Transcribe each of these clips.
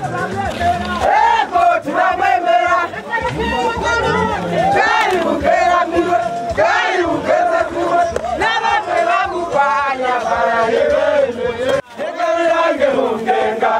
ego turamwemera bwari bugeramiwe bwari bugeze kure n'abamwe bamurwanya barahebemeye Hengere yange hungenga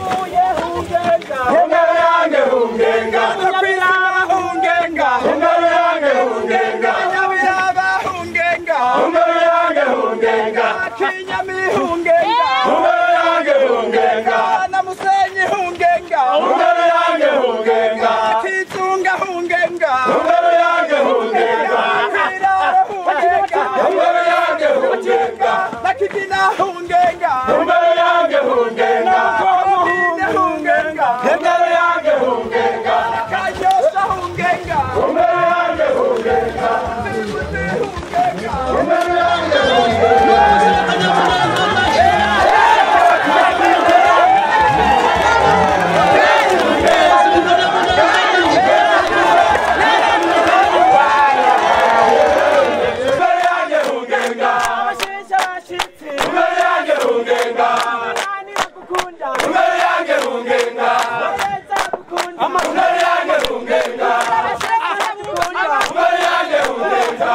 Hengere yange hungenga Nyabiraba hungenga Hengere yange hungenga Nyabiraba hungenga Hengere yange hungenga Kinyami hungenga Hengere yange hungenga Na Musenyi hungenga Hengere yange hungenga Kizunga hungenga Hengere yange hungenga Kirara hungenga Hengere yange hungenga Na Kigina hungenga Hengere yange hungenga Kohine hungenga Hengere yange hungenga Kayosa hungenga Hengere yange hungenga Bibuti hungenga Hengere yange Hengere yange hungenga Hengere yange hungenga Hengere yange hungenga Hengere yange hungenga Hengere yange hungenga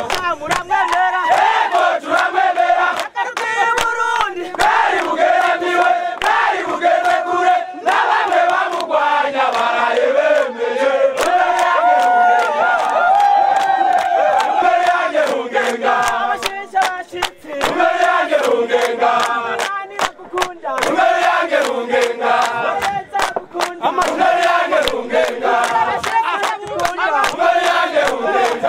Ego turamwemera bwari bugeramiwe bwari bugeze kure na bamwe bamurwanya barahebemeye Hengere yange hungenga Hengere yange hungenga Hengere yange hungenga Hengere yange hungenga Hengere yange hungenga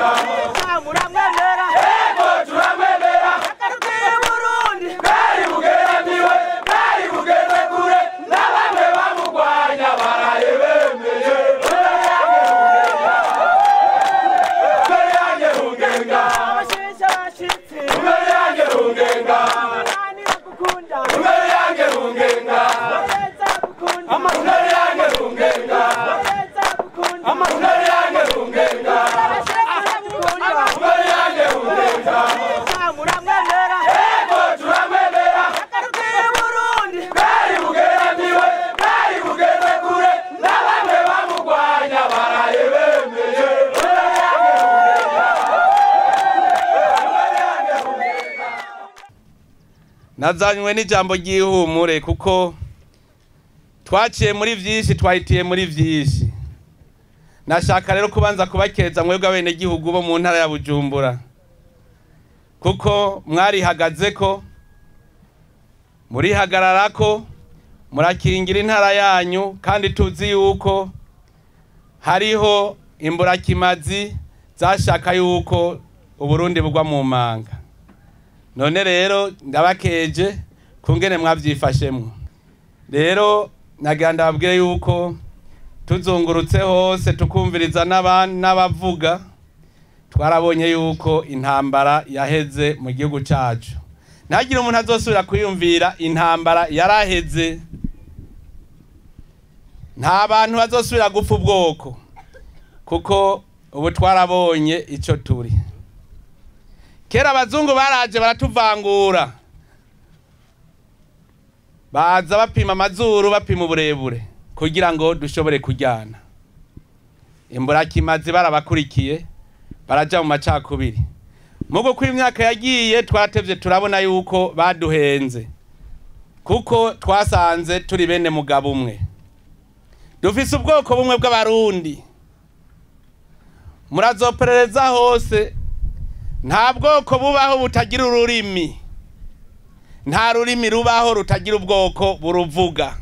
Ego turamwemera bwari bugeramiwe bwari bugeze kure na bamwe bamurwanya barahebemeye Hengere yange hungenga Hengere yange hungenga Hengere yange hungenga Hengere yange hungenga Hengere yange hungenga Hengere yange hungenga Ego turamwemera bwari bugeramiwe bwari bugeze kure na bamwe bamurwanya barahebemeye nazanywe n'ijambo ry'ihumure kuko twaciye muri byinshi twahitiye muri byinshi nashaka rero kubanza kubakeza mwebwe abenegihugu bo mu ntara ya bujumbura kuko mwarihagaze ko murihagarara ko murakingira intara yanyu kandi tuzi yuko hariho imburakimazi zashaka yuko uburundi bugwa mu manga none rero ndabakeje kungene mwabyifashemwo rero nagira ndababwire yuko tuzungurutse hose tukumviriza n'aba- n'abavuga twarabonye yuko intambara yaheze mu gihugu cyacu ntagire umuntu azosubira kwiyumvira intambara yaraheze nta bantu bazosubira gupfa ubwoko kuko ubu twarabonye icyo turi kera abazungu baraje baratuvangura baza bapima amazuru bapima uburebure kugira ngo dushobore kujyana imburakimazi barabakurikiye baraja mu macakubiri mugo ko imyaka yagiye twaratevye turabona yuko baduhenze kuko twasanze turi bene mugabo umwe dufise ubwoko bumwe bw'abarundi murazoperereza hose nta bwoko bubaho butagira ururimi nta rurimi rubaho rutagira ubwoko buruvuga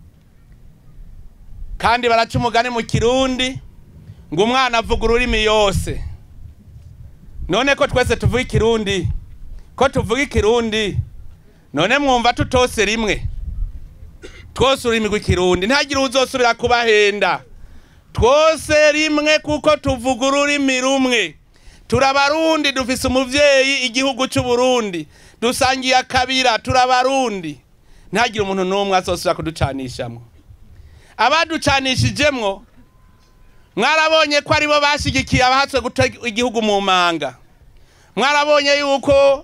kandi baraca umugani mu kirundi ngo umwana avuga ururimi yose none ko twese tuvuga ikirundi ko tuvuga ikirundi none mwumva tutose rimwe twose ururimi rw'ikirundi ntihagire uzosubira kubahenda twose rimwe kuko tuvuga ururimi rumwe turabarundi dufise umuvyeyi igihugu c'uburundi dusangiye akabira turabarundi ntihagire umuntu n'umwe azosubira kuducanishamwo abaducanishijemwo mwarabonye ko aribo bashigikiye abahatswe guta igihugu mu manga mwarabonye yuko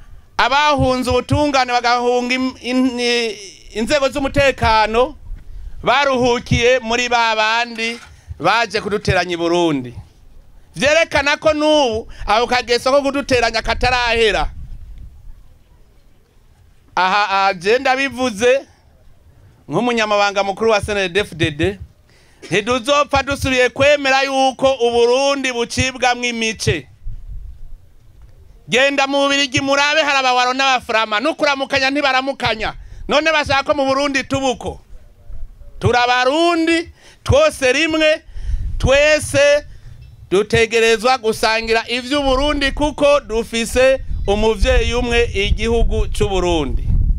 abahunze ubutungane bagahunga im- in- i- inzego z'umutekano baruhukiye muri ba bandi baje kuduteranya i burundi vyerekana ko n'ubu ako kageso ko kuduteranya katarahera aha aje ndabivuze nk'umunyamabanga mukuru wa snedfdd ntiduzopfa dusubiye kwemera yuko uburundi bucibwamwo imice genda mu bubirigi murabe hari abawaro n'abafurama n'ukuramukanya ntibaramukanya none bashaka ko mu burundi tubuko turabarundi twose rimwe twese dutegerezwa gusangira ivy'uburundi kuko dufise umuvyeyi umwe igihugu c'uburundi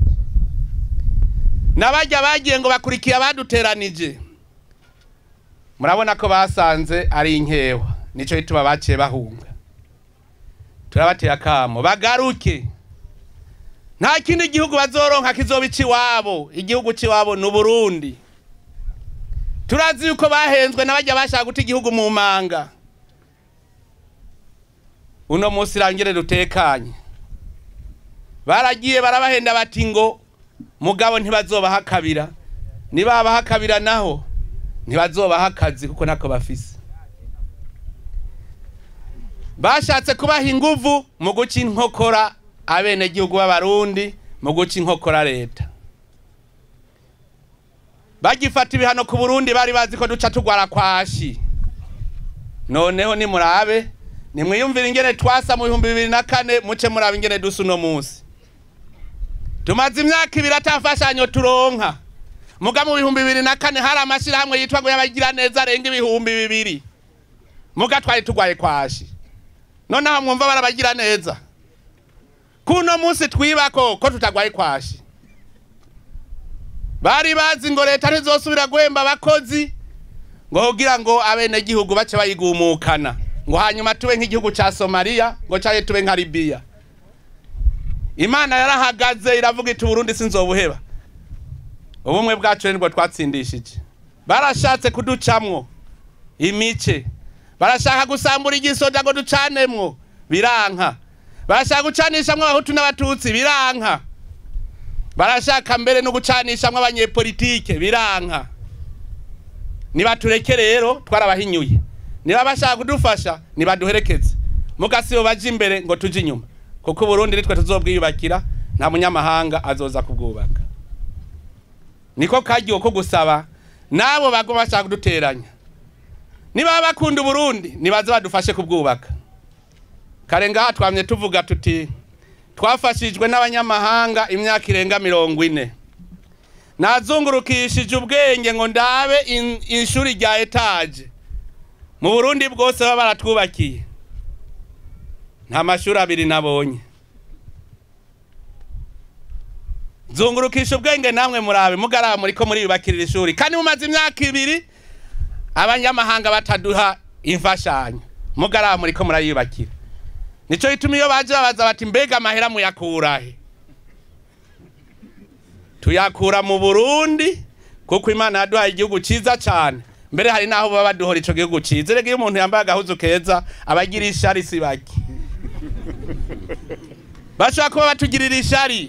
n'abarya bagiye ngo bakurikiye abaduteranije murabona ko basanze ari inkewa nico gituma baciye bahunga turabateye akamo bagaruke nta kindi gihugu bazoronka kizoba iciwabo igihugu ciwabo ni uburundi turazi yuko bahenzwe n'abajya bashaka guta igihugu mu manga uno munsi irangire dutekanye baragiye barabahenda bati ngo mugabo ntibazobaha kabira nibabaha kabira naho ntibazobaha akazi kuko ntako bafise bashatse kubaha inguvu mu guca inkokora abenegihugu b'abarundi mu guca inkokora leta bagifata ibihano ku burundi bari bazi ko duca tugwara kwashi noneho nimurabe nimwiyumvire ingene twasa mu bihumbi bibiri na kane muce murabe ingene dusa uno munsi tumaze imyaka ibiri atafashanyo turonka muga mu bihumbi bibiri na kane hari amashirahamwe yitwa ngo y'abagira neza arenga ibihumbi bibiri muga twari tugwaye kwashi noneho mwumva barabagira neza kuno munsi twibako ko tutagwaye kwashi bari bazi ngo leta ntizosubira guhemba abakozi ngo kugira ngo abenegihugu bace bayigumukana ngo hanyuma tube nk'igihugu ca somaliya ngo caye tube nka libiya imana yarahagaze iravuga iti uburundi sinzobuheba ubumwe bwacu nibwo twatsindishije barashatse kuducamwo imice barashaka gusambura igisoda ngo ducanemwo biranka barashaka gucanishamwo abahutu n'abatutsi biranka barashaka mbere no gucanishamwo abanyepolitike biranka nibatureke rero twarabahinyuye niba bashaka kudufasha nibaduherekeze mugasibo baje imbere ngo tuje inyuma kuko uburundi nitwe tuzobwiyubakira nta munyamahanga azoza kubwubaka niko karyo ko gusaba nabo bago bashaka kuduteranya niba bakunda uburundi nibaze badufashe kubwubaka kare ngaha twamye tuvuga tuti twafashijwe n'abanyamahanga imyaka irenga mirongo ine nazungurukishije ubwenge ngo ndabe in- ishuri rya etaje mu burundi bwose baba baratwubakiye nta mashuri abiri nabonye zungurukisha ubwenge namwe murabe mugaraba muriko muriyubakirira ishuri kandi mumaze imyaka ibiri abanyamahanga bataduha imfashanyo mugaraba muriko murayubakira nico gituma iyo baje babaza bati mbega amahera muyakurahe tuyakura mu burundi kuko imana yaduhaye igihugu ciza cane mbere hari n'aho baba baduhora ico gihugu ciza rega iyo umuntu yambaye agahuzu keza abagira ishari si bake bashobora kuba batugirira ishari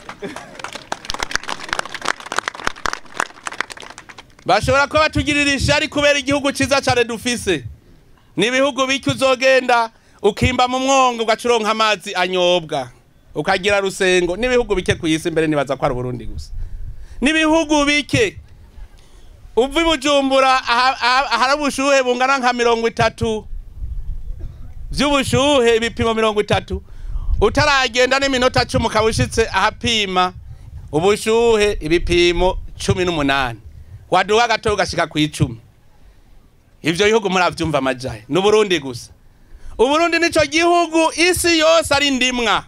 bashobora kuba batugirira ishari kubera igihugu ciza cane dufise ni ibihugu bike uzogenda ukimba mu mwongo ugaca uronka amazi anyobwa ukagira rusengo n'ibihugu bike ku isi mbere nibaza ko ari uburundi gusa n'ibihugu bike uva i bujumbura aha- aha- ahari ubushuhe bungana nka mirongo itatu vy'ubushuhe ibipimo mirongo itatu utaragenda n'iminota cumi ukaba ushitse ahapima ubushuhe ibipimo cumi n'umunani waduha gato ugashika ku icumi ivyo bihugu muravyumva amajahe ni uburundi gusa uburundi nico gihugu isi yose ari ndimwa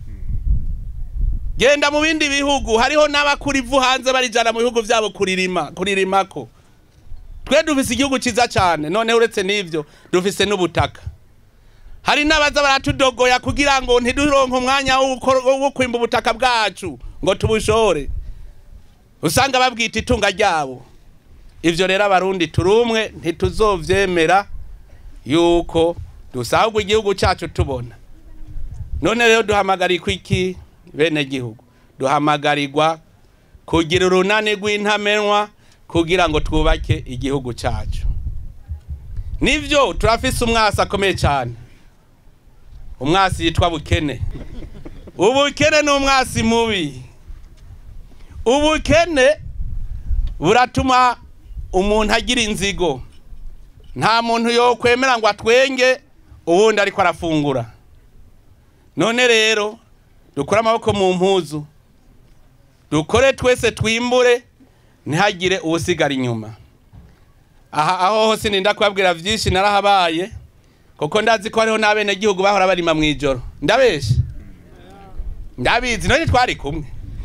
genda mu bindi bihugu hariho n'abakura ivu hanze barijana mu bihugu vyabo kuririma kuririmako twe dufise igihugu ciza cane none uretse n'ivyo dufise n'ubutaka hari n'abaza baratudogoya kugira ngo ntiduronke umwanya wo gukora- wo kwimba ubutaka bwacu ngo tubushore usanga babwita itunga ryabo ivyo rero abarundi turi umwe ntituzovyemera yuko dusahurwa igihugu cyacu tubona none rero duhamagarirwa iki bene gihugu duhamagarirwa kugira urunani rw'intamenwa kugira ngo twubake igihugu cyacu nibyo turafise umwasi akomeye cyane umwasi yitwa bukene ubukene ni umwasi mubi ubukene buratuma umuntu agira inzigo nta muntu yokwemera ngo atwenge ubundi ariko arafungura none rero dukure amaboko mu mpuzu dukore twese twimbure ntihagire uwusigara inyuma aha aho hose ninda kubabwira byinshi narahabaye kuko ndazi ko hariho n'abenegihugu bahora barima mu ijoro ndabeshe ndabizi none twari kumwe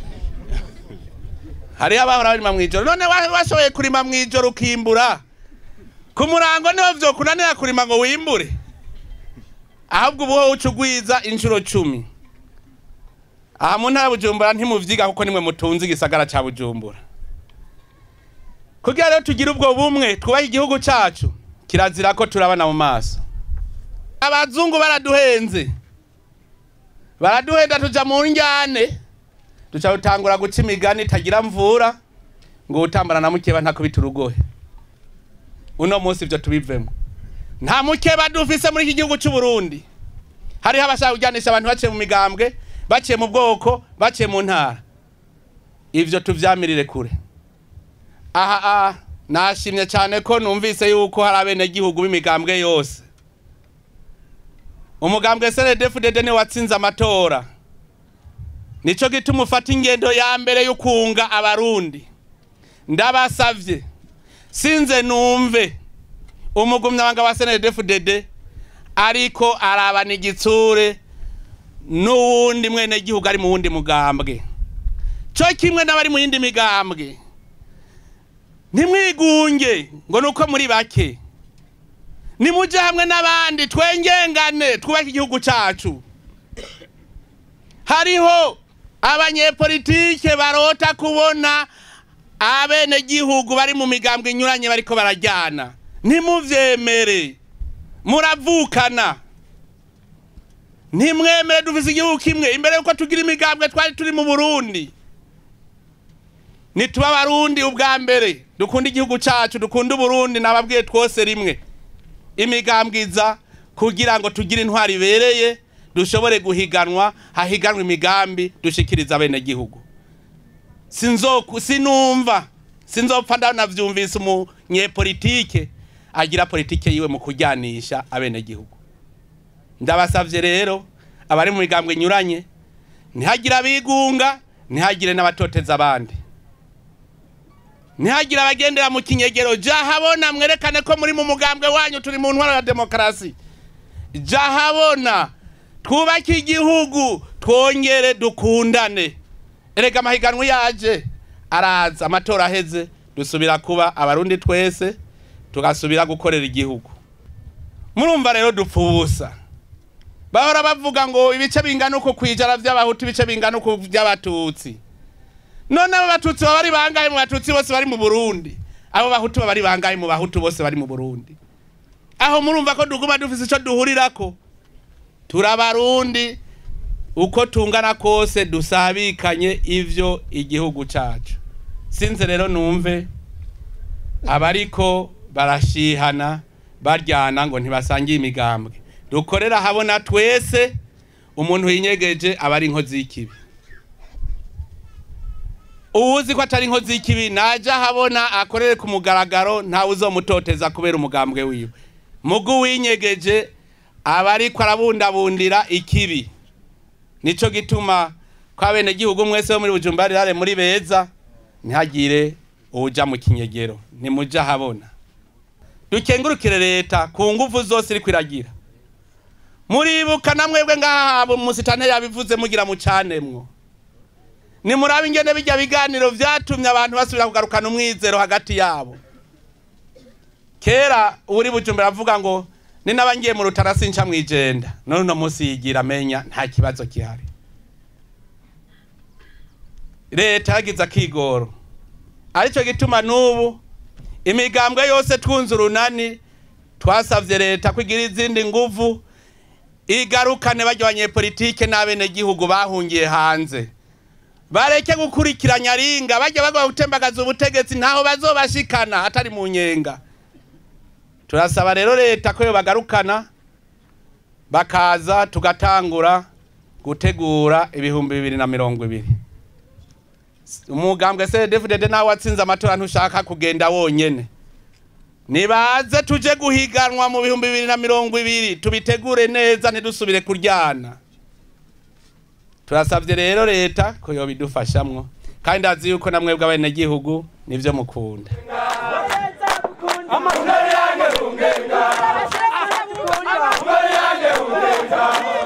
hariho abahora barima mu ijoro none wa- washoboye kurima mu ijoro ukimbura ku murango niho vyokunanira kurima ngo wimbure ahubwo ubuho uca ugwiza inshuro cumi aha mu ntara ya bujumbura ntimuvyiga kuko nimwe mutunze igisagara ca bujumbura kugira rero tugire ubwo bumwe twubahe igihugu cacu kirazira ko turabana mu maso abazungu baraduhenze baraduhenda tuja mu njyane duca dutangura guca imigani itagira mvura ngo utambara na mukeba ntakubita urugohe uno munsi ivyo tubivemo nta mukeba dufise muri iki gihugu c'u Burundi hariho abashaka kujyanisha abantu baciye mu migambwe baciye mu bwoko baciye mu ntara ivyo tuvyamirire kure aha aha nashimye cyane ko numvise yuko hari abenegihugu b'imigambwe yose umugambwe SNDD-FDD ni watsinze amatora nico gituma ufata ingendo ya mbere yo kunga abarundi ndabasavye sinze numve umugumyabanga wa SNDD-FDD ariko arabana igitsure n'uwundi mwene gihugu ari mu wundi mugambwe co kimwe n'abari mu yindi migambwe ntimwigunge ngo nuko muri bake nimuje hamwe n'abandi twengengane twubake igihugu cacu hariho abanyepolitike barota kubona abenegihugu bari mu migambwe inyuranye bariko barajyana ntimuvyemere muravukana ntimwemere dufise igihugu kimwe imbere yuko tugira imigambwe twari turi mu burundi nituba abarundi ubwa mbere dukunda igihugu cacu dukunda uburundi nababwiye twose rimwe imigambwiza kugira ngo tugire intwari ibereye dushobore guhiganwa hahiganwa imigambi dushikiriza abenegihugu sinzoku sinumva sinzopfa ndanavyumvise umunyepolitike agira politike yiwe mu kujyanisha abenegihugu ndabasavye rero abari mu migambwe inyuranye ntihagire abigunga ntihagire n'abatoteza abandi ntihagire abagendera mu kinyegero ja habona mwerekane ko muri mu mugambwe wanyu turi mu ntwaro ya demokarasi ja habona twubake igihugu twongere dukundane erega amahiganwa yaje araza amatora aheze dusubira kuba abarundi twese tugasubira gukorera igihugu murumva rero dupfa ubusa bahora bavuga ngo ibice bingana uku kwijana vy'abahutu ibice bingana uku vy'abatutsi none abo batutsi baba ari bangahe mu batutsi bose bari mu burundi abo bahutu baba ari bangahe mu bahutu bose bari mu burundi aho murumva ko duguma dufise ico duhurirako turabarundi uko tungana kose dusabikanye ivyo igihugu cacu sinze rero numve abariko barashihana baryana ngo ntibasangiye imigambwe dukorera habona twese umuntu yinyegeje aba ari inkozi y'ikibi uwuzi ko atari inkozi y'ikibi naja habona akorere ku mugaragaro ntawe uzomutoteza kubera umugambwe wiwe mugu winyegeje aba ariko arabundabundira ikibi nico gituma ko abenegihugu mwese bo muri bujumbura rirare muri beza ntihagire uwuja mu kinyegero ntimuja habona dukengurukire leta ku nguvu zose iriko iragira muribuka na mwebwe ngaha musitanteri yabivuze mugira mucanemwo nimurabe ingene bijya biganiro vyatumye abantu basubira kugarukana umwizero hagati yabo kera uri bujumbura avuga ngo ni n'abangiye mu rutara sinca mwijenda none uno munsi yigira amenya nta kibazo gihari leta yagize akigoro arico gituma n'ubu imigambwe yose twunze urunani twasavye leta kugira izindi nguvu igarukane barya abanyepolitike n'abenegihugu bahungiye hanze bareke gukurikiranya ringa bajya bagwa gutembagaza ubutegetsi ntaho bazobashikana atari mu nyenga turasaba rero leta ko yobagarukana bakaza tugatangura gutegura ibihumbi bibiri na mirongo ibiri umugambwe cdfdd nawe watsinze amatora ntushaka kugenda wonyene nibaze tuje guhiganwa mu bihumbi bibiri na mirongo ibiri tubitegure neza ntidusubire kuryana turasabye rero leta ko yobidufashamwo kandi ndazi yuko namwebwe abenegihugu nivyo mukunda Amahoro yange ungenga. Amahoro yange ungenga.